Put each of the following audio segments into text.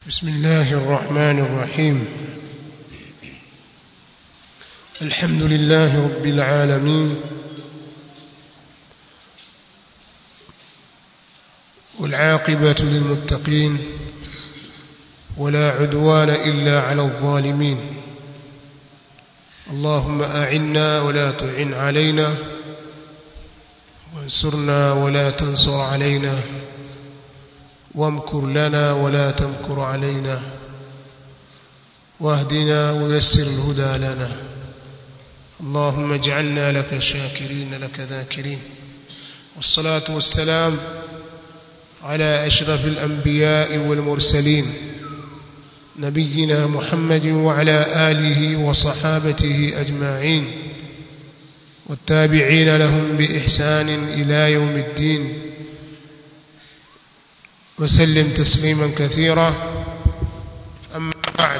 بسم الله الرحمن الرحيم الحمد لله رب العالمين والعاقبة للمتقين ولا عدوان إلا على الظالمين اللهم أعنا ولا تعن علينا وانصرنا ولا تنصر علينا وامكر لنا ولا تمكر علينا واهدنا ويسر الهدى لنا اللهم اجعلنا لك شاكرين لك ذاكرين والصلاة والسلام على أشرف الأنبياء والمرسلين نبينا محمد وعلى آله وصحابته أجمعين والتابعين لهم بإحسان إلى يوم الدين وسلم تسليما كثيرا أما بعد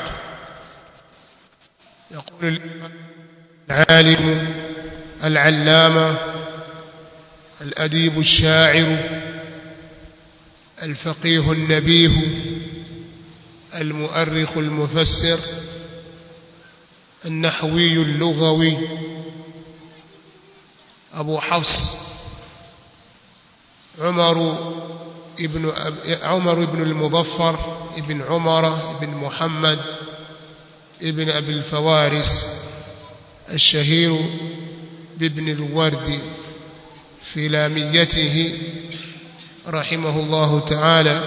يقول العالم العلامة الأديب الشاعر الفقيه النبيه المؤرخ المفسر النحوي اللغوي أبو حفص عمر ابن عمر بن المظفر ابن عمر بن محمد ابن أبي الفوارس الشهير بابن الورد في لاميته رحمه الله تعالى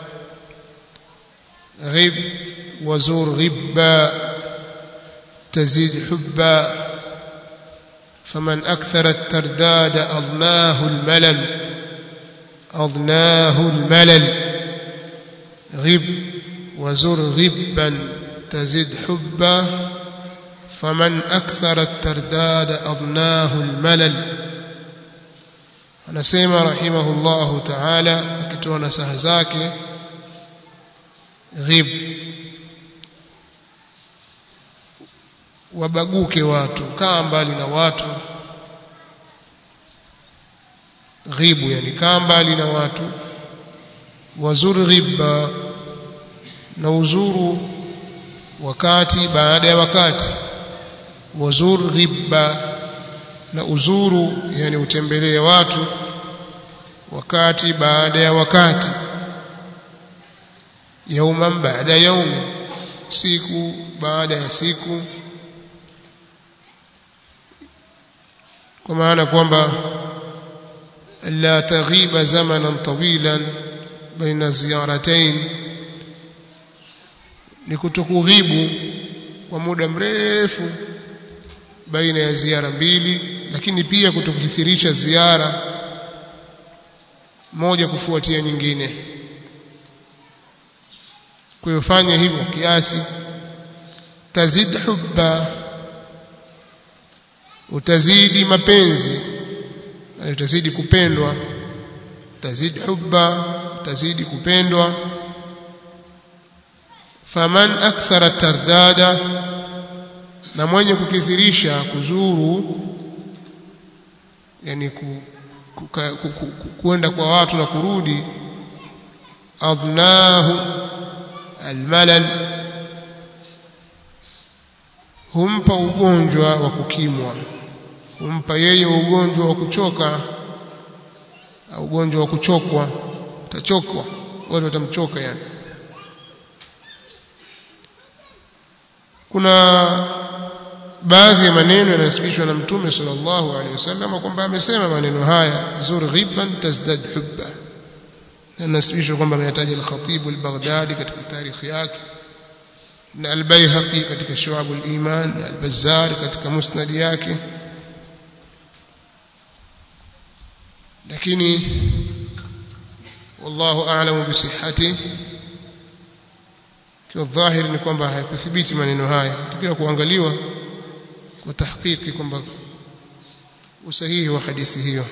غب وزور غبا تزيد حبا فمن أكثر الترداد أضناه الملل أضناه الملل غب وزر غبا تزد حبا فمن أكثر الترداد أضناه الملل anasema rahimahullahu ta'ala akitoa nasaha zake ghib wabaguke watu kaa mbali na watu ghibu yani kaa mbali na watu wazur ghibba na uzuru wakati baada ya wakati wazur ghibba na uzuru yani utembelee watu wakati baada ya wakati yauman baada yaumi siku baada ya siku kwa maana kwamba la taghiba zamanan tawilan baina ziyaratain ni kutokughibu kwa muda mrefu baina ya ziara mbili lakini pia kutokithirisha ziara moja kufuatia nyingine kwa hiyo fanya hivyo kiasi tazid hubba utazidi mapenzi utazidi kupendwa utazidi hubba utazidi kupendwa faman akthara tardada na mwenye kukithirisha kuzuru yani ku, ku, ku, ku, kuenda kwa watu na kurudi adnahu almalal humpa ugonjwa wa kukimwa humpa yeye ugonjwa wa kuchoka au ugonjwa wa kuchokwa utachokwa watu watamchoka yani kuna baadhi ya maneno yanasibishwa na mtume sallallahu alaihi wasallam kwamba amesema maneno haya zur ghibban tazdad hubba yanasibishwa kwamba ameyataja al-Khatib al-Baghdadi katika tarikhi yake na al-Baihaqi katika Shu'ab al-Iman na al-Bazzar katika musnad yake lakini wallahu a'lamu bisihhati kwa dhahiri ni kwamba hayakuthibiti maneno haya tukiwa kuangaliwa kwa tahqiqi kwamba usahihi wa hadithi hiyo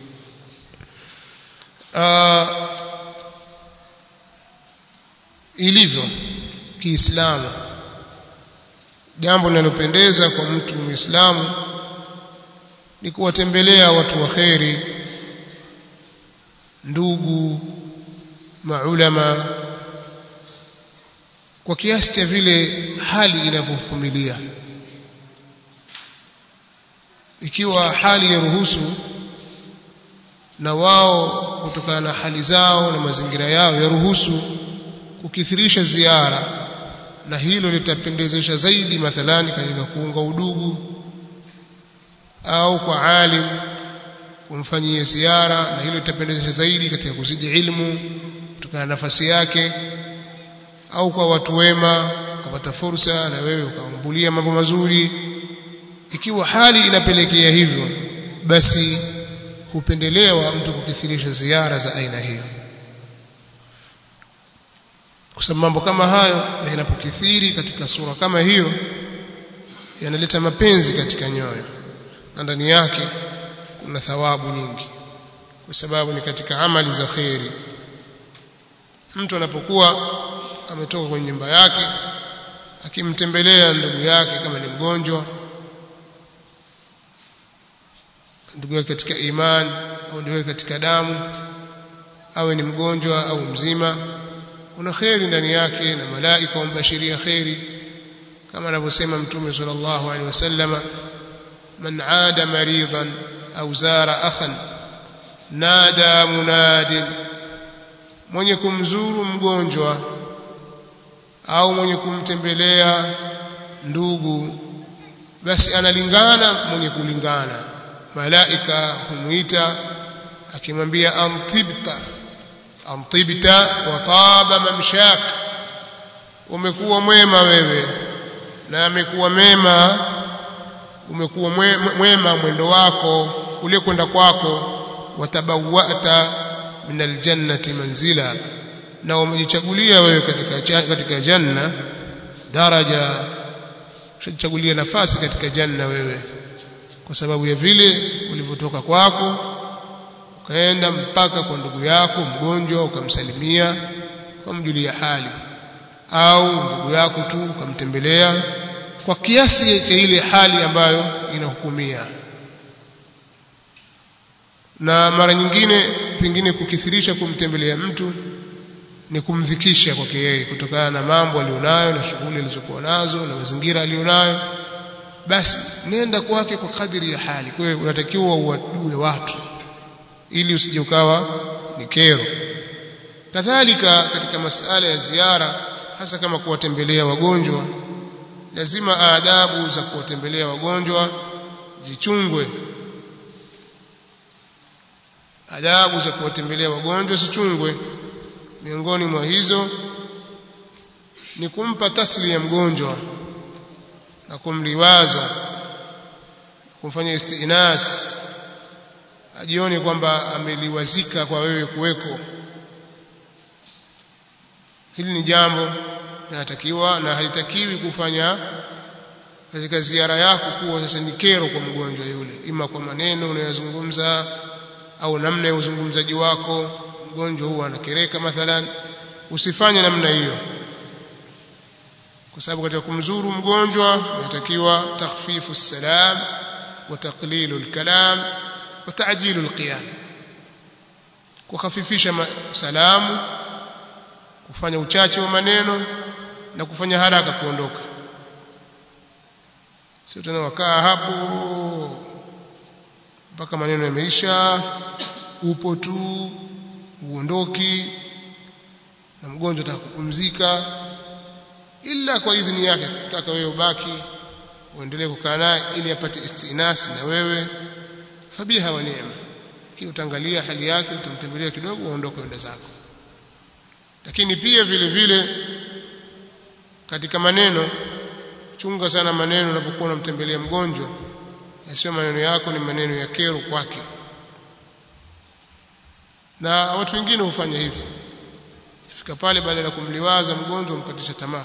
ilivyo kiislamu jambo linalopendeza kwa mtu muislamu ni kuwatembelea watu wa kheri ndugu maulama kwa kiasi cha vile hali inavyovumilia ikiwa hali ya ruhusu na wao kutokana na hali zao na mazingira yao yaruhusu kukithirisha ziara na hilo litapendezesha zaidi mathalani katika kuunga udugu au kwa alim kumfanyia ziara na hilo litapendezesha zaidi katika kuzidi ilmu kutokana na nafasi yake au kwa watu wema ukapata fursa na wewe ukaambulia mambo mazuri ikiwa hali inapelekea hivyo basi hupendelewa mtu kukithirisha ziara za aina hiyo kwa sababu mambo kama hayo yanapokithiri katika sura kama hiyo yanaleta mapenzi katika nyoyo na ndani yake kuna thawabu nyingi kwa sababu ni katika amali za kheri mtu anapokuwa ametoka kwenye nyumba yake akimtembelea ndugu yake kama ni mgonjwa ndugu yake katika imani au ndugu yake katika damu awe ni mgonjwa au mzima kuna kheri ndani yake na malaika wambashiria kheri kama anavyosema mtume sallallahu alaihi wasallama man aada maridan au zara akhan nada munadin mwenye kumzuru mgonjwa au mwenye kumtembelea ndugu basi analingana mwenye kulingana malaika humwita akimwambia amtibta amtibta wa taba mamshak umekuwa mwema wewe na amekuwa mema umekuwa mwema mwendo wako ule kwenda kwako watabawata min aljannati manzila na umejichagulia wewe katika katika janna daraja ushajichagulia nafasi katika janna wewe kwa sababu ya vile ulivyotoka kwako ukaenda mpaka kwa ndugu yako mgonjwa ukamsalimia ukamjulia hali au ndugu yako tu ukamtembelea kwa kiasi cha ile hali ambayo inahukumia na mara nyingine pengine kukithirisha kumtembelea mtu ni kumdhikisha kwake yeye kutokana na mambo alionayo na shughuli alizokuwa nazo na mazingira alionayo basi nenda kwake kwa kadiri ya hali kwa hiyo unatakiwa uwajue watu ili usije ukawa ni kero kadhalika katika masala ya ziara hasa kama kuwatembelea wagonjwa lazima adabu za kuwatembelea wagonjwa zichungwe adabu za kuwatembelea wagonjwa zichungwe miongoni mwa hizo ni kumpa tasli ya mgonjwa na kumliwaza kumfanya istinas ajione kwamba ameliwazika kwa wewe kuweko hili ni jambo linatakiwa na halitakiwi kufanya katika ziara yako kuwa sasa ni kero kwa mgonjwa yule ima kwa maneno unayozungumza au namna ya uzungumzaji wako mgonjwa huwa anakereka mathalan usifanye namna hiyo kwa sababu katika kumzuru mgonjwa inatakiwa takhfifu salam wa taqlilu alkalam wa ta'jilu alqiyam kukhafifisha salamu kufanya uchache wa maneno na kufanya haraka kuondoka sio tena wakaa hapo mpaka maneno yameisha upo tu uondoki na mgonjwa atakupumzika ila kwa idhini yake kutaka wewe ubaki uendelee kukaa naye ili apate istinasi na wewe fabiha wa neema kile utaangalia hali yake utamtembelea kidogo uondoke enda zako lakini pia vile vile katika maneno chunga sana maneno unapokuwa unamtembelea mgonjwa yasiyo maneno yako ni maneno ya kero kwake na watu wengine hufanya hivyo fika pale baada ya kumliwaza mgonjwa umkatisha tamaa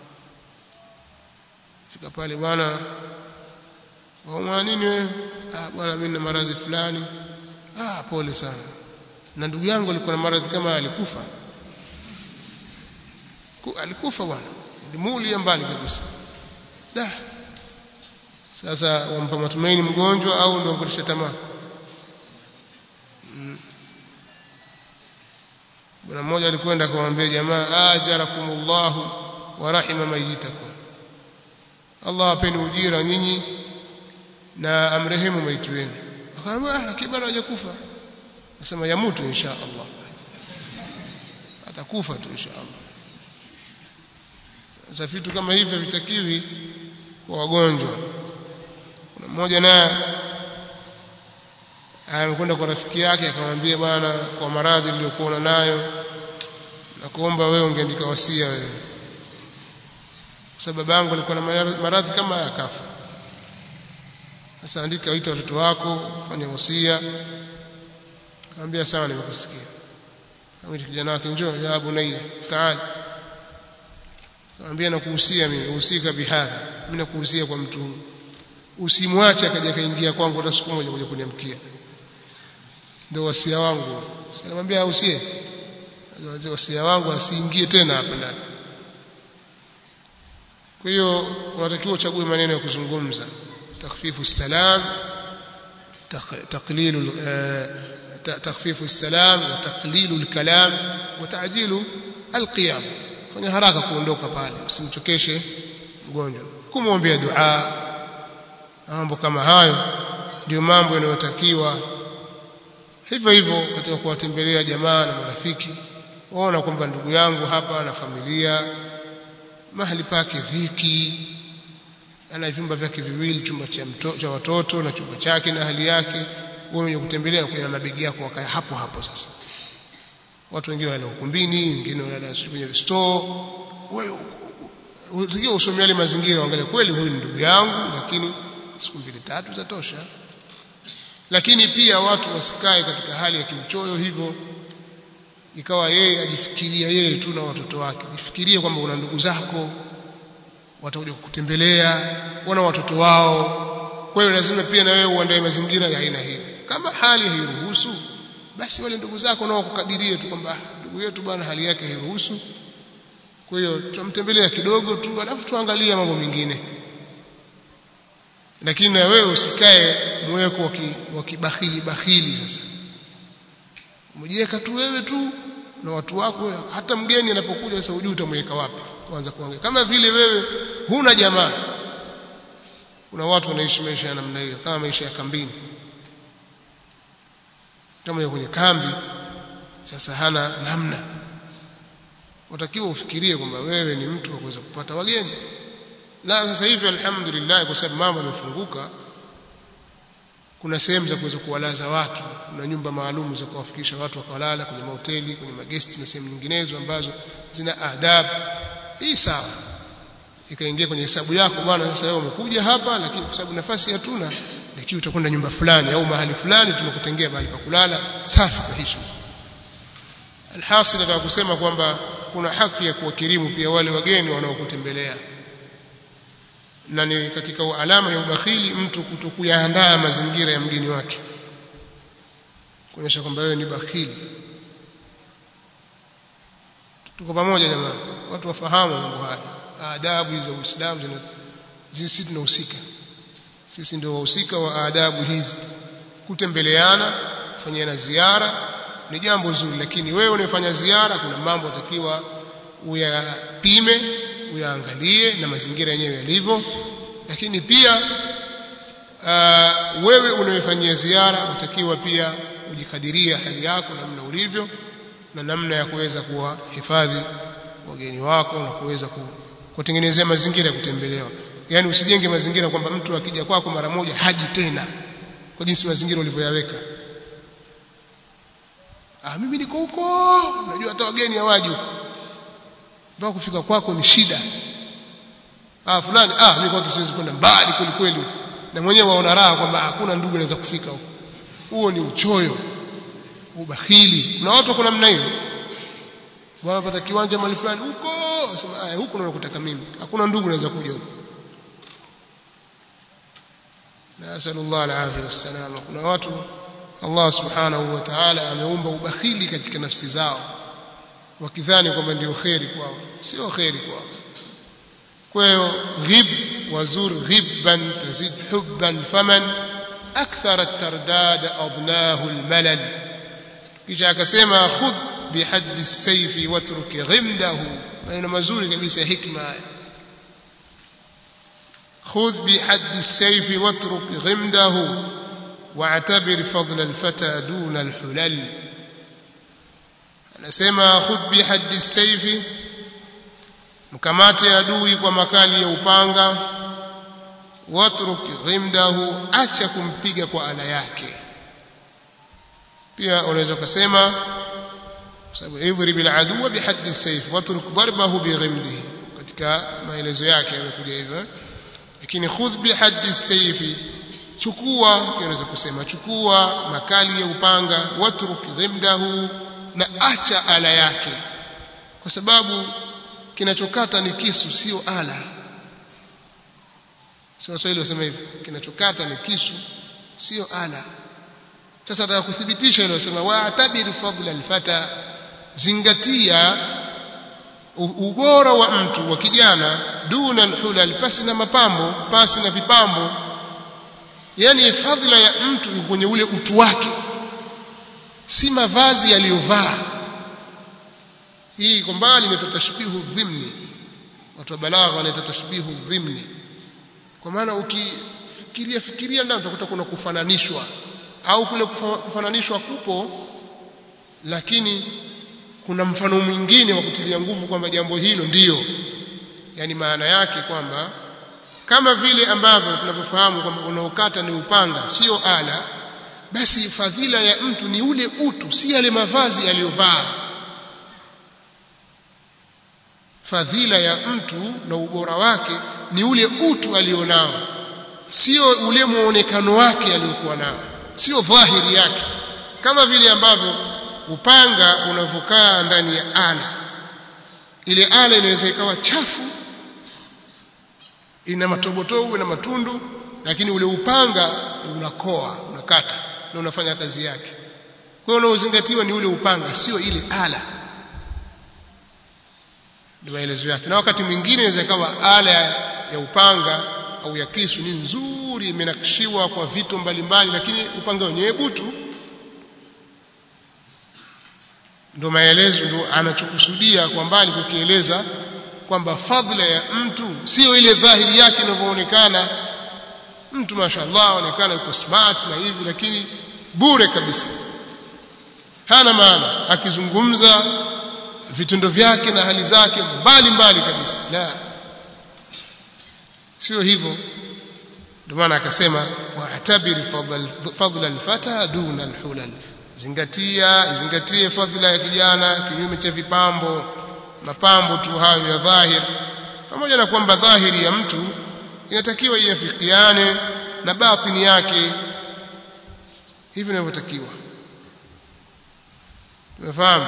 fika pale bwana waumwa nini wewe ah bwana mimi na maradhi fulani ah pole sana na ndugu yangu alikuwa na maradhi kama alikufa alikufa bwana limuulia mbali kabisa da sasa wampa matumaini mgonjwa au ndio mkatisha tamaa bwana mmoja alikwenda akamwambia jamaa ajarakumullahu wa rahima mayitakum Allah apeni ujira nyinyi na amrehemu maiti wenu akamwambia ah lakini bado hajakufa nasema yamutu insha Allah atakufa tu insha Allah sasa vitu kama hivyo vitakiwi kwa wagonjwa kuna mmoja naye amekwenda kwa rafiki yake akamwambia bwana kwa maradhi niliyokuwa nayo na kuomba wewe ungeandika wasia wewe kwa sababu babangu alikuwa na maradhi kama yakafa sasa andika waita watoto wako fanya wasia akamwambia sawa nimekusikia kama kijana wake njoo ya bunayya taali akamwambia nakuhusia mimi uhusika bihadha mimi nakuhusia kwa mtu huyu usimwache akaja kaingia kwangu hata siku moja kuja kuniamkia ndio wasia wangu sasa namwambia usie wasia wangu asiingie tena hapa ndani kwa hiyo unatakiwa uchague maneno ya kuzungumza takhfifu salam تقليل تخفيف السلام وتقليل الكلام وتعجيل القيام fanya haraka kuondoka pale usimchokeshe mgonjwa kumwombea dua mambo kama hayo ndio mambo yanayotakiwa hivyo hivyo katika kuwatembelea jamaa na marafiki waona kwamba ndugu yangu hapa na familia mahali pake viki ana vyumba vyake viwili chumba cha, mto, cha watoto na chumba chake na hali yake wewe mwenye kutembelea na na mabegi yako wakaya hapo hapo sasa watu wengine wanaenda ukumbini wengine wanaenda kwenye store wewe unatakiwa usomee yale mazingira uangalie kweli huyu ni ndugu yangu lakini siku mbili tatu zatosha lakini pia watu wasikae katika hali ya kimchoyo hivyo ikawa yeye ajifikiria yeye tu na watoto wake jifikirie kwamba una ndugu zako watakuja kukutembelea wana watoto wao kwa hiyo lazima pia na wewe uandae mazingira ya aina hiyo kama hali hairuhusu basi wale ndugu zako nao kukadirie tu kwamba ndugu yetu bwana hali yake hairuhusu kwa hiyo tutamtembelea kidogo tu alafu tuangalie mambo mengine lakini na wewe usikae mweko wa kibakhili bakhili sasa umejiweka tu wewe tu na watu wako hata mgeni anapokuja sasa hujui utamweka wapi kuanza kuongea kama vile wewe huna jamaa kuna watu wanaishi maisha ya namna hiyo kama maisha ya kambini kama kwenye kambi sasa hana namna watakiwa ufikirie kwamba wewe ni mtu wa kuweza kupata wageni na sasa hivi alhamdulillah kwa sababu mambo yamefunguka kuna sehemu za kuweza kuwalaza watu kuna nyumba maalum za kuwafikisha watu wakalala kwenye mahoteli kwenye magesti na sehemu nyinginezo ambazo zina adabu hii sawa ikaingia kwenye hesabu yako bwana sasa wewe umekuja hapa lakini kwa sababu nafasi hatuna lakini utakwenda nyumba fulani au mahali fulani tumekutengea mahali pa kulala safi kwa heshima alhasil nataka kusema kwamba kuna haki ya kuwakirimu pia wale wageni wanaokutembelea na ni katika alama ya ubakhili mtu kutokuyaandaa mazingira ya mgeni wake kuonyesha kwamba wewe ni bakhili tuko pamoja jamani watu wafahamu mambo haya adabu hizi za Uislamu zina sisi tunahusika sisi ndio wahusika wa adabu hizi kutembeleana kufanyana ziara ni jambo zuri lakini wewe unayefanya ziara kuna mambo atakiwa uyapime uyaangalie na mazingira yenyewe yalivyo lakini pia uh, wewe unayefanyia ziara utakiwa pia ujikadiria hali yako namna ulivyo na namna ya kuweza kuwahifadhi wageni wako na kuweza kutengenezea mazingira ya kutembelewa yani usijenge mazingira kwamba mtu akija kwako mara moja haji tena kwa jinsi mazingira ulivyoyaweka ah mimi niko huko unajua hata wageni hawaji huko mpaka kufika kwako ni shida ah fulani ah mimi kwa siwezi kwenda mbali kweli kweli na mwenyewe waona raha kwamba hakuna ndugu anaweza kufika huko huo ni uchoyo ubakhili na watu kuna namna hiyo wanapata kiwanja mali fulani huko sema ah huko nakutaka mimi hakuna ndugu anaweza kuja huko nasallallahu alaihi wasallam kuna watu Allah subhanahu wa ta'ala ameumba ubakhili katika nafsi zao wakidhani kwamba ndio kheri kwao sio kheri kwao kwa hiyo ghib wazur ghibban tazid hubban faman akthara at-tardad adnahu al-malal kisha akasema khudh bihaddi as-sayf watruk ghimdahu maneno mazuri kabisa ya hikma haya خذ بحد السيف واترك غمده واعتبر فضل الفتى دون الحلل anasema khudh bihaddi saifi mkamate adui kwa makali ya upanga watruk ghimdahu acha kumpiga kwa ala yake pia unaweza kusema sababu idhrib aladuwa bihaddi saif watruk darbahu bighimdihi katika maelezo yake yamekuja hivyo lakini khudh bihaddi saifi chukua pia unaweza kusema chukua makali ya upanga watruk ghimdahu na acha ala yake kwa sababu kinachokata ni kisu sio ala sio Waswahili wasema hivyo kinachokata ni kisu sio ala sasa nataka kuthibitisha hilo wasema wa'tabir fadla alfata zingatia ubora wa mtu wa kijana duna alhulal pasi na mapambo pasi na vipambo yani fadhila ya mtu ni kwenye ule utu wake si mavazi aliyovaa hii iko mbali inaitwa tashbihu dhimni watu wa balagha wanaita tashbihu dhimni kwa maana ukifikiria fikiria ndani utakuta kuna kufananishwa au kule kufananishwa kupo lakini kuna mfano mwingine wa kutilia nguvu kwamba jambo hilo ndiyo yani maana yake kwamba kama vile ambavyo tunavyofahamu kwamba unaokata ni upanga sio ala basi fadhila ya mtu ni ule utu si yale mavazi aliyovaa fadhila ya mtu na ubora wake ni ule utu alionao sio ule muonekano wake aliokuwa nao sio dhahiri yake kama vile ambavyo upanga unavokaa ndani ya ala ile ala inaweza ikawa chafu ina matobotobo na matundu lakini ule upanga unakoa unakata na unafanya kazi yake kwa hiyo unaozingatiwa ni ule upanga sio ile ala ni maelezo yake na wakati mwingine inaweza ikawa ala ya upanga au ya kisu ni nzuri imenakshiwa kwa vitu mbalimbali lakini upanga wenyewe butu ndio maelezo ndio anachokusudia kwa mbali kukieleza kwamba fadhila ya mtu sio ile dhahiri yake inavyoonekana mtu mashallah aonekana yuko smart na hivi lakini bure kabisa hana maana akizungumza vitendo vyake na hali zake mbali mbali kabisa la sio hivyo ndio maana akasema wa'tabir fadla alfata duna alhulal zingatia zingatie fadhila ya kijana kinyume cha vipambo mapambo tu hayo ya dhahir pamoja na kwamba dhahiri ya mtu inatakiwa iafikiane na batini yake hivi inavyotakiwa tumefahamu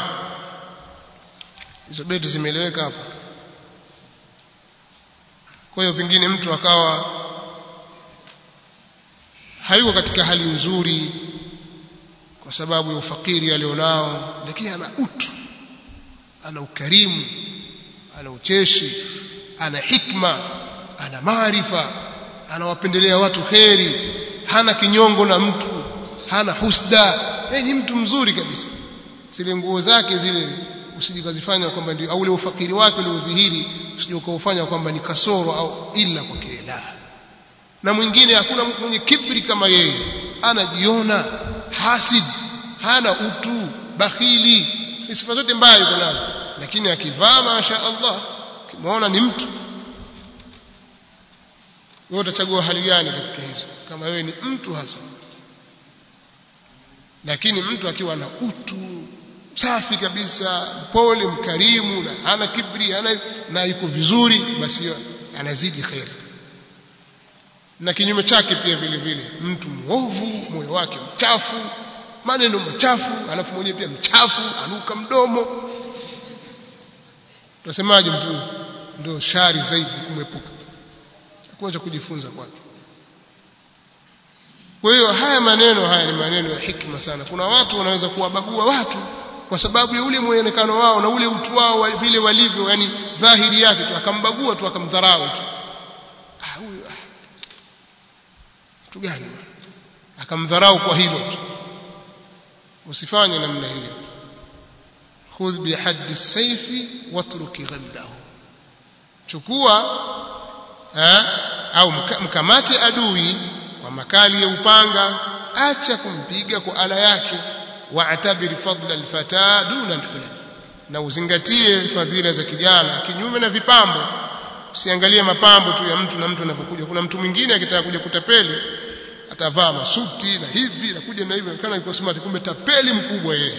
hizo beti zimeeleweka hapo kwa hiyo pengine mtu akawa hayuko katika hali nzuri kwa sababu ya ufakiri alionao lakini ana utu ana ukarimu ana ucheshi ana hikma ana maarifa anawapendelea watu kheri hana kinyongo na mtu hana husda yeye ni mtu mzuri kabisa zile nguo zake zile usijikazifanya kwamba ndio au ule ufakiri wake uliodhihiri usije ukaufanya kwamba ni kasoro au ila kwake la na mwingine hakuna mtu mwenye kibri kama yeye anajiona hasid hana utu bakhili sifa zote mbaya yuko nazo lakini akivaa masha Allah kimuona ni mtu wewe utachagua hali gani katika hizo kama wewe ni mtu hasa lakini mtu akiwa na utu safi kabisa mpole mkarimu na hana kibri hana na yuko vizuri basi anazidi khair na kinyume chake pia vile vile mtu mwovu moyo wake mchafu maneno machafu alafu mwenyewe pia mchafu anuka mdomo tunasemaje mtu ndio shari zaidi kumwepuka hakuna cha kujifunza kwake kwa hiyo haya maneno haya ni maneno ya hikma sana kuna watu wanaweza kuwabagua watu kwa sababu ya ule muonekano wao na ule utu wao wa vile walivyo yani dhahiri yake tu akambagua tu akamdharau tu ah huyu ah mtu gani akamdharau kwa hilo tu usifanye namna hiyo khudh bihaddi as-sayfi watruki ghaddahu chukua eh, au mkamate adui kwa makali ya upanga acha kumpiga kwa ala yake wa'tabir fadla al-fata duna al-hulal na uzingatie fadhila za kijana kinyume na vipambo usiangalie mapambo tu ya mtu na mtu anavyokuja kuna mtu mwingine akitaka kuja kutapeli atavaa masuti na hivi na kuja na hivi kana yuko smart kumbe tapeli mkubwa yeye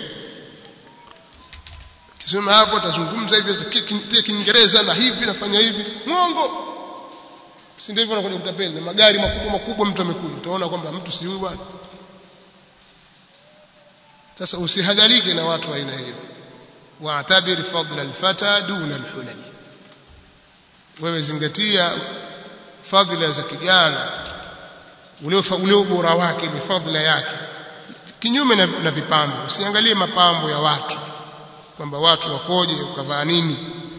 kisema hapo atazungumza hivi atakia Kiingereza na hivi nafanya hivi mwongo si ndivyo anakuja kutapeli na magari makubwa makubwa mtu amekuja utaona kwamba mtu si huyu bwana sasa usihadharike na watu wa aina hiyo wa'tabir fadla al-fata duna al-hulal wewe zingatia fadhila za kijana ule ubora wake ni fadhila yake kinyume na, na vipambo usiangalie mapambo ya watu kwamba watu wakoje ukavaa nini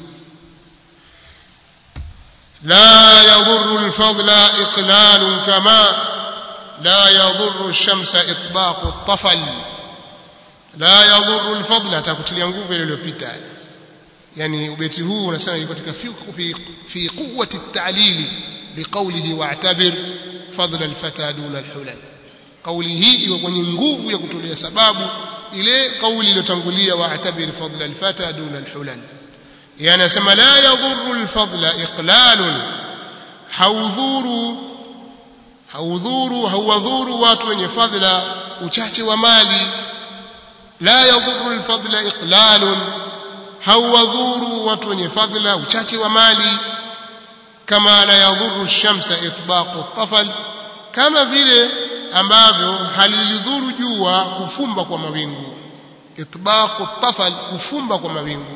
la yadhurru al-fadla iqlal kama la yadhurru ash-shamsa itbaqu at-tafal la yadhurru al-fadla atakutilia nguvu ile iliyopita yani ubeti huu unasema yuko katika fi fi quwwati at-ta'lil liqawlihi wa'tabir fadla al-fata duna al-hulal kauli hii iko kwenye nguvu ya kutolea sababu ile kauli iliyotangulia wa'tabir fadla al-fata duna al-hulal yani anasema la yadhurru al-fadla iqlalun haudhuru haudhuru hauwadhuru watu wenye fadhila uchache wa mali la yadhurru al-fadla iqlalun hauwadhuru watu wenye fadhila uchache wa mali kama la yadhuru shamsa itbaqu tafal kama vile ambavyo halilidhuru jua kufumba kwa mawingu itbaqu tafal kufumba kwa mawingu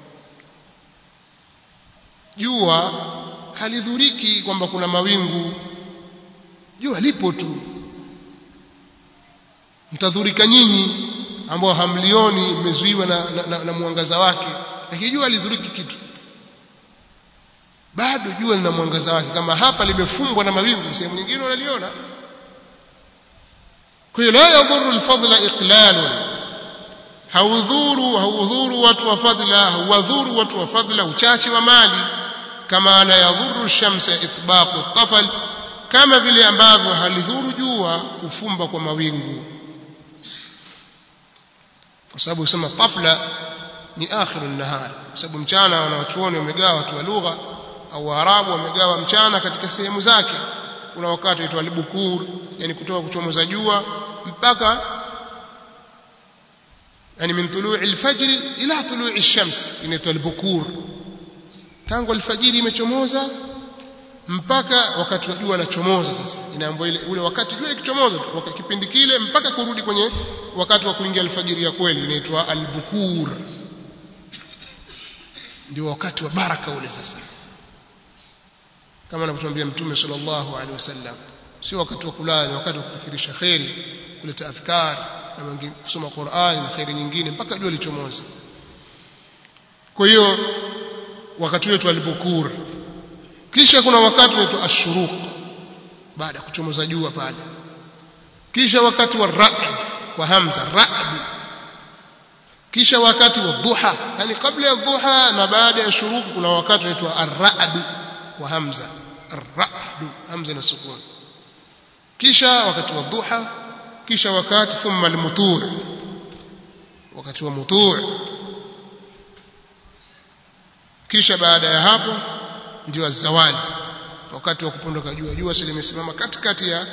jua halidhuriki kwamba kuna mawingu jua lipo tu mtadhurika nyinyi ambao hamlioni mmezuiwa na, na, na, na mwangaza wake lakini jua lidhuriki kitu bado jua lina mwangaza wake kama hapa limefungwa na mawingu sehemu nyingine unaliona kwa hiyo la yadhuru alfadla iqlalu haudhuru haudhuru watu wa fadla haudhuru watu wa fadla uchache wa mali kama la yadhuru shamsa itbaqu tafal kama vile ambavyo halidhuru jua kufumba kwa mawingu kwa sababu usema tafla ni akhiru nahar kwa sababu mchana wanawachuoni wamegawa watu wa lugha au waarabu wamegawa mchana katika sehemu zake kuna wakati uitwa albukur yani kutoka kuchomoza jua mpaka yani min tului alfajri ila tului alshams inaitwa albukur tangu alfajiri imechomoza mpaka wakati wa jua lachomoza sasa inaambiwa ile ule wakati jua ikichomoza tu wakati kipindi kile mpaka kurudi kwenye wakati wa kuingia alfajiri ya kweli inaitwa albukur ndio wakati wa baraka ule sasa kama anavyotuambia mtume sallallahu alaihi wasallam sio wakati wa kulala ni wakati wa kukithirisha khairi kuleta adhkar na kusoma Qur'an na khairi nyingine mpaka jua lichomoza kwa hiyo wakati wetu alipokur kisha kuna wakati unaitwa ashuruq baada ya kuchomoza jua pale kisha wakati wa ra'd kwa hamza ra'd kisha wakati wa dhuha yani kabla ya dhuha na baada ya shuruq kuna wakati unaitwa ar-ra'd kwa hamza ar-ra'd hamza na sukun kisha wakati wa dhuha kisha wakati thumma al-mutu' wakati wa mutu' kisha baada ya hapo ndio zawali wakati wa kupondoka jua jua sasa limesimama katikati ya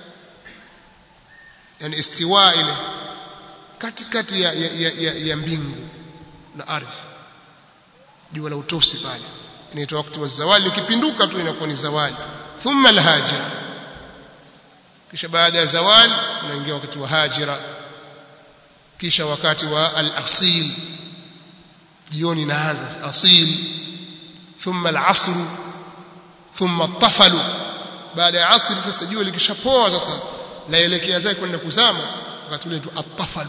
yani istiwa ile katikati ya, ya, ya, ya, ya mbingu na ardhi jua la utosi pale inaitwa wakati wa zawali likipinduka tu inakuwa ni zawali thumma alhaja kisha baada ya zawali unaingia wakati wa hajira kisha wakati wa al-asil jioni inaanza asil thumma al-asr thumma at-tafal baada ya asri sasa jua likishapoa sasa laelekea zake kwenda kuzama wakati ule tu at-tafal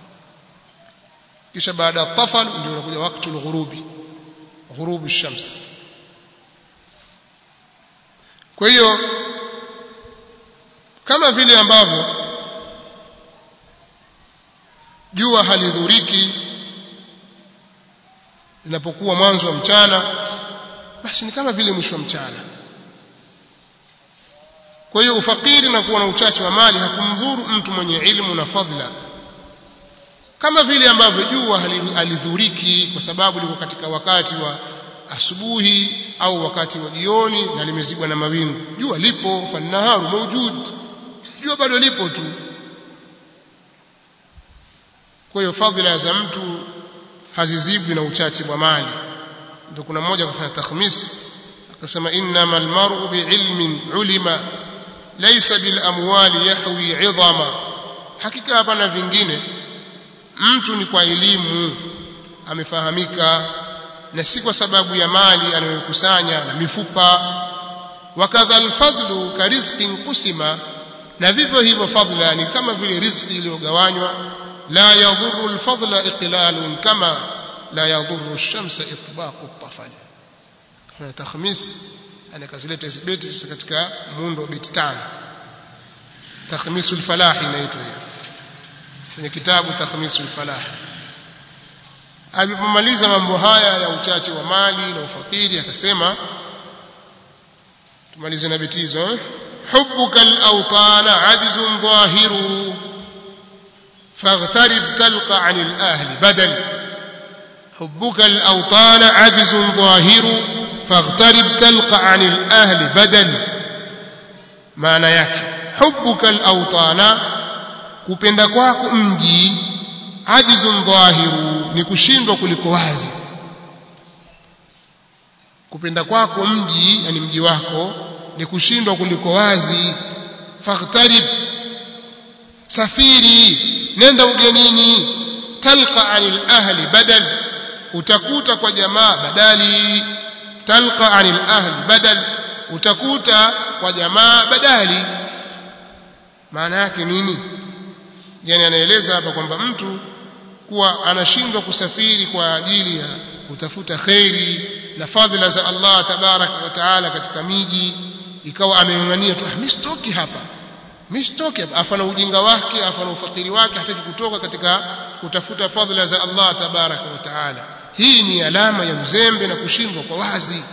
kisha baada ya at-tafal ndio unakuja wakati al-ghurubi ghurubi shams kwa hiyo kama vile ambavyo jua halidhuriki linapokuwa mwanzo wa mchana basi ni kama vile mwisho wa mchana kwa hiyo ufakiri na kuwa na uchache wa mali hakumdhuru mtu mwenye ilmu na fadhila kama vile ambavyo jua halidhuriki kwa sababu liko katika wakati wa asubuhi au wakati wa jioni na limezibwa na mawingu jua lipo fannaharu mawjud jua bado lipo tu kwa hiyo fadhila za mtu hazizibwi na uchache wa mali ndio kuna mmoja akafanya takhmis akasema innama almar'u biilmin ulima laysa bil amwali yahwi 'idhama hakika hapana vingine mtu ni kwa elimu amefahamika na si kwa sababu ya mali anayokusanya na mifupa wakadha alfadlu karizqin qusima na vivyo hivyo fadla ni kama vile riziki iliyogawanywa la yadhurru alfadla iqlalun kama la yadhurru ash-shamsa itbaqu at-tafal kuna takhmis anakazileta hizi beti sasa katika muundo wa beti tano takhmisul falah inaitwa hiyo kwenye kitabu takhmisul falah alipomaliza mambo haya ya uchache wa mali na ufakiri akasema tumalize na beti hizo eh? حبك الأوطان عجز ظاهر فاغترب تلقى عن الأهل بدل حبك الأوطان عجز ظاهر فاغترب تلقى عن الأهل بدل معنى yake حبك الأوطان kupenda kwako mji ajizun dhahiru ni kushindwa kuliko wazi kupenda kwako mji yani mji wako ni kushindwa kuliko wazi faghtarib safiri nenda ugenini talqa anil ahli badal utakuta kwa jamaa badali talqa anil ahli badal utakuta kwa jamaa badali maana yake nini yani anaeleza hapa kwamba mtu kuwa anashindwa kusafiri kwa ajili ya kutafuta khairi na fadhila za Allah tabaraka wa taala katika miji ikawa ameng'ang'ania tu mimi sitoki hapa mimi sitoki hapa afana ujinga wake afana ufakiri wake hataki kutoka katika kutafuta fadhila za Allah tabaraka wa taala hii ni alama ya uzembe na kushindwa kwa wazi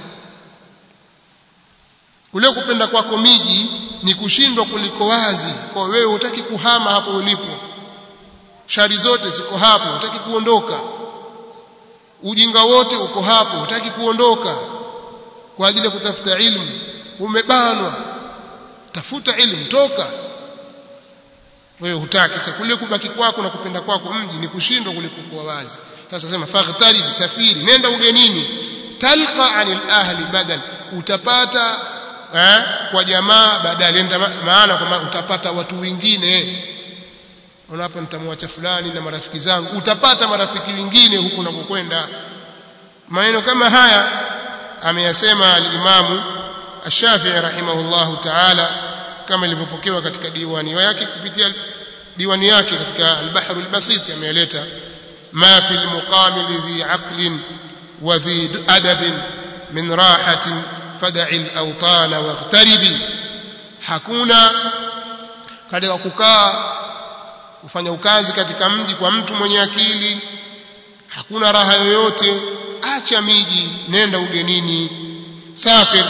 kule kupenda kwako miji ni kushindwa kuliko wazi kwa wewe hutaki kuhama hapo ulipo shari zote ziko hapo hutaki kuondoka ujinga wote uko hapo hutaki kuondoka kwa ajili ya kutafuta ilmu umebanwa tafuta ilmu toka wewe hutaki sasa kule kubaki kwako na kupenda kwako mji ni kushindwa kuliko kuwa wazi sasa sema faghtarib safiri nenda ugenini talqa anil ahli badal utapata eh, kwa jamaa badali enda maana kwamba utapata watu wengine unapo nitamwacha fulani na marafiki zangu utapata marafiki wengine huku unakokwenda maneno kama haya ameyasema al-Imamu Ash-Shafi'i rahimahullahu ta'ala kama ilivyopokewa katika diwani yake kupitia diwani yake katika al-Bahr al-Basit ameeleta ma fi al-muqam lidhi aqlin wa dhi adab min rahatin fad'i al-awtana waghtaribi hakuna katika kukaa kufanya ukazi katika mji kwa mtu mwenye akili hakuna raha yoyote acha miji nenda ugenini safir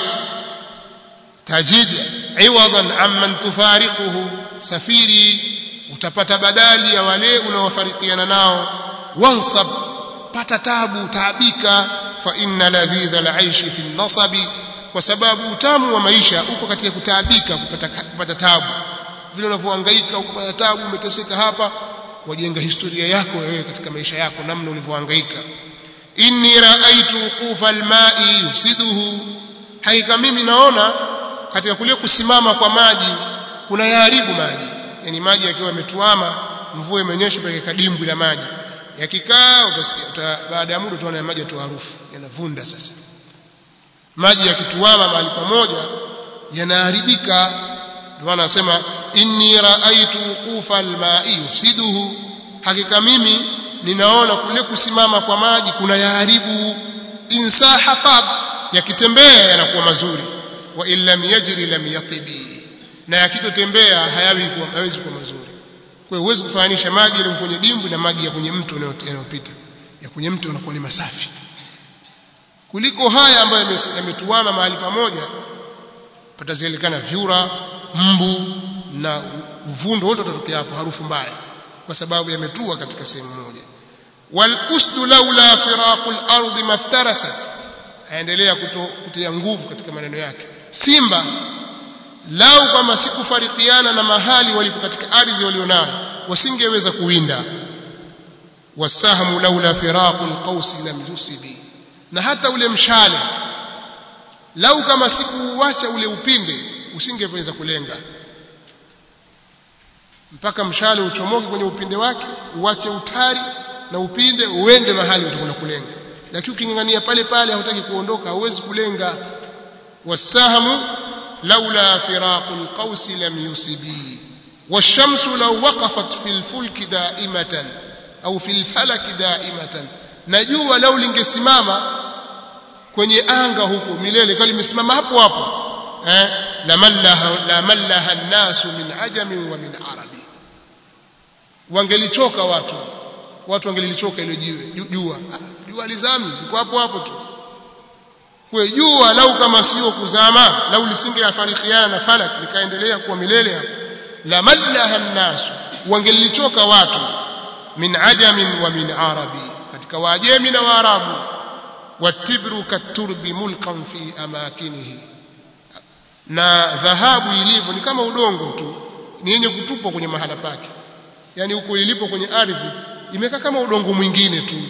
tajid iwadan amman tufariquhu safiri utapata badali ya wale unaowafarikiana nao wansab pata tabu taabika fa inna ladhidha alaishi fi nasabi kwa sababu utamu wa maisha uko katika kutaabika kupata kupata tabu vile unavyohangaika ukipata tabu umeteseka hapa wajenga historia yako wewe katika maisha yako namna ulivyohangaika inni raaitu uqufa alma'i yufsiduhu hakika mimi naona katika kule kusimama kwa maji kuna yaharibu maji yani maji yakiwa yametuama mvua imenyesha peke kadimbwi la maji yakikaa utasikia baada ya muda utaona maji yatoa harufu yanavunda sasa maji yakituama mahali pamoja yanaharibika ndio maana anasema inni raaitu uqufa alma'i yufsiduhu hakika mimi ninaona kule kusimama kwa maji kuna yaharibu insaha qab yakitembea yanakuwa mazuri wa illam yajri lam yatibi na yakitotembea hayawi kuwa hawezi kuwa mazuri kwa hiyo huwezi kufananisha maji yaliyo kwenye dimbwi na maji ya kwenye mto yanayopita ya kwenye mto yanakuwa ni masafi kuliko haya ambayo yametuama mahali pamoja patazielekana vyura mbu na uvundo wote utatokea hapo harufu mbaya kwa sababu yametua katika sehemu moja wal usdu laula firaqul ardi maftarasat aendelea kutia nguvu katika maneno yake simba lau kama sikufarikiana na mahali walipo katika ardhi walionayo wasingeweza kuwinda wasahmu laula firaqul qausi lam yusibi na hata ule mshale lau kama sikuuacha ule upinde usingeweza kulenga mpaka mshale uchomoke kwenye upinde wake uache utari na upinde uende mahali utakwenda kulenga lakini ukingangania pale pale hautaki kuondoka hauwezi kulenga wasahamu laula firaqul qausi lam yusibi والشمس لو وقفت في الفلك دائمة أو في الفلك دائمة najua lau lingesimama kwenye anga huko milele kwa limesimama hapo hapo eh la mallaha la mallaha an-nasu min ajami wa min arabi wangelichoka watu watu wangelilichoka ile jiwe jua jua lizami liko hapo hapo tu kwa jua lau kama sio kuzama lau lisingefarikiana na falak likaendelea kuwa milele hapo la mallaha an-nasu wangelilichoka watu min ajamin wa min arabi katika waajemi na waarabu watibru katurbi mulkan fi amakinihi na dhahabu ilivyo ni kama udongo tu ni yenye kutupwa kwenye mahala pake yani huko ilipo kwenye ardhi imekaa kama udongo mwingine tu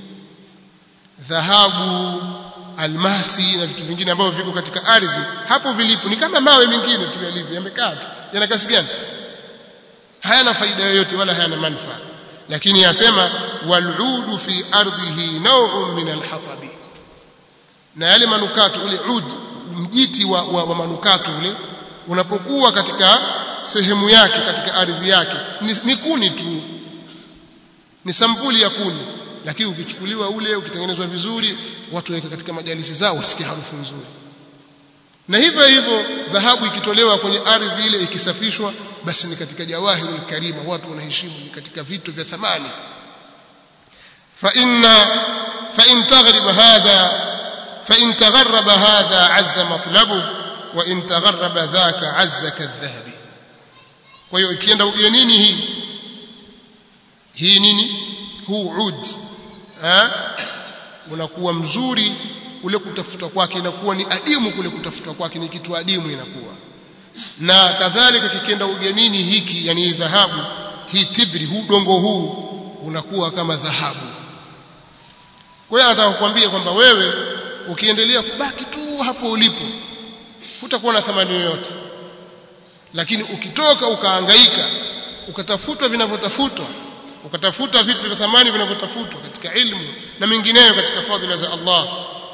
dhahabu almasi na vitu vingine ambavyo viko katika ardhi hapo vilipo ni kama mawe mengine tu yalivyo yamekaa tu yana kasi gani hayana faida yoyote wala hayana manufaa lakini yasema waludu fi ardhihi naw'un min alhatabi na yale manukato ule ud mjiti wa, wa, wa manukato ule unapokuwa katika sehemu yake katika ardhi yake ni, ni kuni tu ni sampuli ya kuni lakini ukichukuliwa ule ukitengenezwa vizuri watu waweka katika majalisi zao wasikie harufu nzuri na hivyo hivyo dhahabu ikitolewa kwenye ardhi ile ikisafishwa basi ni katika jawahirul karima watu wanaheshimu ni katika vitu vya thamani fa inna fa in taghrib hadha fa in tagharraba hadha azza matlabu wa in tagharraba dhaka azza kadhahabi kwa hiyo ikienda ugenini hii hii nini huu ud eh unakuwa mzuri ule kutafuta kwake inakuwa ni adimu kule kutafuta kwake ni kitu adimu inakuwa na kadhalika kikienda ugenini hiki yani dhahabu hii tibri huu dongo huu unakuwa kama dhahabu kwa hiyo anataka kukwambia kwamba wewe ukiendelea kubaki tu hapo ulipo hutakuwa na thamani yoyote lakini ukitoka ukaangaika ukatafutwa vinavyotafutwa ukatafuta vitu vya thamani vinavyotafutwa katika ilmu na mengineyo katika fadhila za Allah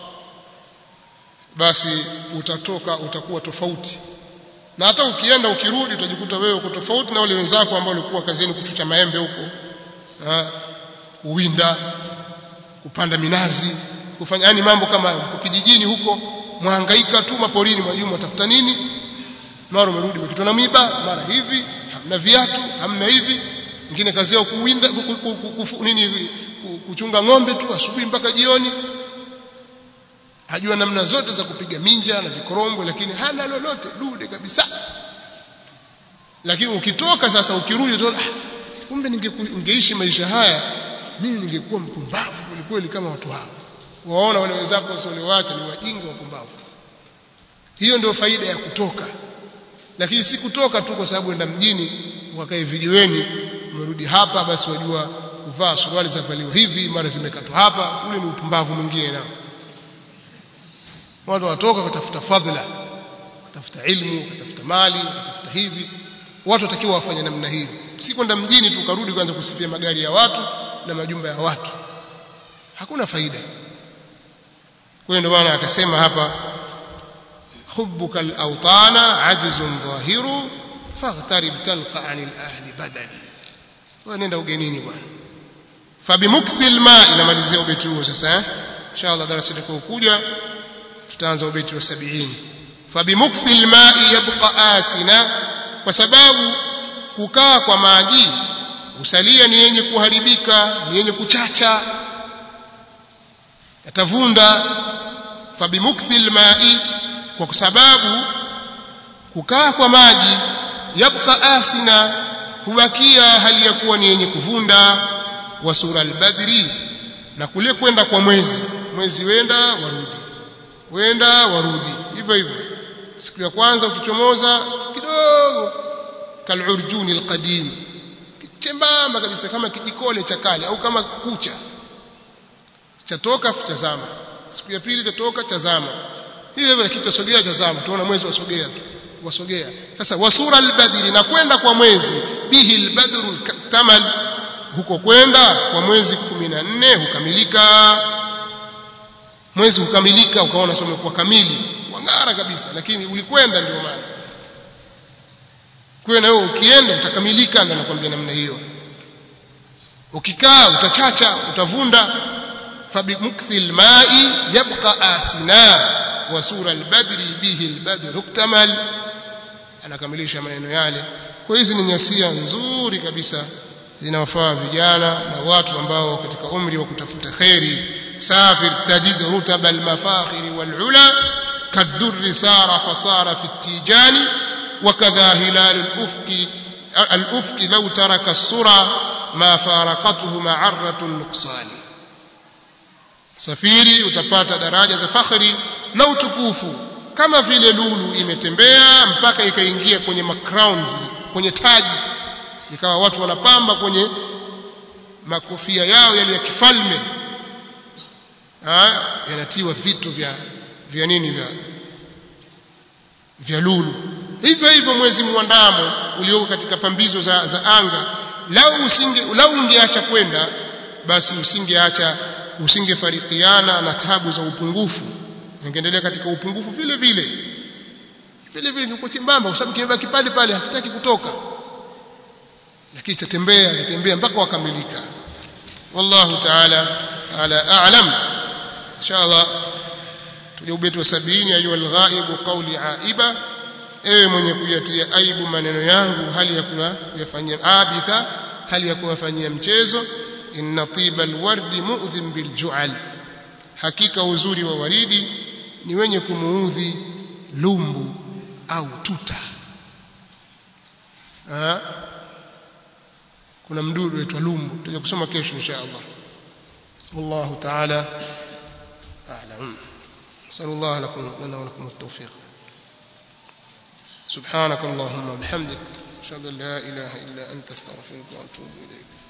basi utatoka utakuwa tofauti na hata ukienda ukirudi utajikuta wewe uko tofauti na wale wenzako ambao walikuwa kazini kuchuta maembe huko kuwinda kupanda minazi kufanya yani mambo kama kwa kijijini huko mwangaika tu maporini mwa juma tafuta nini mara umerudi umekitwa na miba mara hivi hamna viatu hamna hivi mwingine kazi yao kuwinda nini kuchunga ng'ombe tu asubuhi mpaka jioni hajua namna zote za kupiga minja na vikorombwe lakini hana lolote dude kabisa lakini ukitoka sasa ukirudi utaona kumbe ningeishi maisha haya mimi ningekuwa mpumbavu kweli kama watu hao waona wale wenzako sasa walioacha ni wajinga wapumbavu hiyo ndio faida ya kutoka lakini si kutoka tu kwa sababu enda mjini wakae vijiweni umerudi hapa basi wajua kuvaa suruali zavaliwa hivi mara zimekatwa hapa ule ni upumbavu mwingine nao watu watoka watafuta fadhila watafuta ilmu watafuta mali watafuta hivi watu watakiwa wafanye namna hiyo si kwenda mjini tukarudi kwanza kusifia magari ya watu na majumba ya watu hakuna faida kwa hiyo ndio maana akasema hapa hubbuka al-awtana ajzun dhahiru faghtarib talqa anil ahli badali wewe nenda ugenini bwana fabimukthi alma inamalizia ubeti huo sasa eh inshallah darasa litakayokuja tutaanza ubeti wa 70 fabimukthi alma'i yabqa asina kwa sababu kukaa kwa maji usalia ni yenye kuharibika ni yenye kuchacha yatavunda fabimukthi alma'i kwa sababu kukaa kwa maji yabqa asina hubakia hali ya kuwa ni yenye kuvunda wa sura albadri na kule kwenda kwa mwezi mwezi wenda warudi wenda warudi hivyo hivyo siku ya kwanza ukichomoza kidogo kalurjuni alqadim chembamba kabisa kama kijikole cha kale au kama kucha chatoka tazama siku ya pili chatoka tazama hivyo hivyo kitasogea tazama tuona mwezi wasogea tu wasogea sasa wasura albadri na kwenda kwa mwezi bihi albadru tamal huko kwenda kwa mwezi 14 hukamilika mwezi hukamilika ukaona somo kwa kamili wangara kabisa lakini ulikwenda ndio maana kwa na wewe ukienda utakamilika ndio nakwambia namna hiyo ukikaa utachacha utavunda فبمكث الماء يبقى آسنا وسور البدر به البدر اكتمل anakamilisha maneno yale kwa hizi ni nyasia nzuri kabisa zinawafaa vijana na watu ambao katika umri wa kutafuta kheri safir tajid rutab almafakhir walula kadurri sara fasara fi tijani وكذا هلال الأفق الأفق لو ترك السرى ما فارقته معرة النقصان safiri utapata daraja za fakhri na utukufu kama vile lulu imetembea mpaka ikaingia kwenye macrowns kwenye taji ikawa watu wanapamba kwenye makofia yao yale ya kifalme yanatiwa vitu vya vya nini vya vya lulu hivyo hivyo mwezi mwandamo ulioko katika pambizo za, za anga lau usinge lau ungeacha kwenda basi usingeacha usingefarikiana na tabu za upungufu ingeendelea katika upungufu vile vile vile vile kiko chembamba kwa sababu kimebaki pale pale hakitaki kutoka lakini tatembea tatembea mpaka wakamilika wallahu ta'ala ala a'lam inshallah tuje ubeti wa 70 ayu al-ghaib qawli aiba ewe mwenye kuyatia aibu maneno yangu hali ya kuyafanyia abitha hali ya kuyafanyia mchezo inna tiba alwardi mu'dhim bilju'al hakika uzuri wa waridi ni wenye kumuudhi lumbu au tuta ha? kuna mdudu aitwa lumbu tutaja kusoma kesho insha Allah wallahu ta'ala a'lam sallallahu lakum lana wa lakum at-tawfiq سبحانك اللهم وبحمدك اشهد ان لا اله الا انت استغفرك واتوب اليك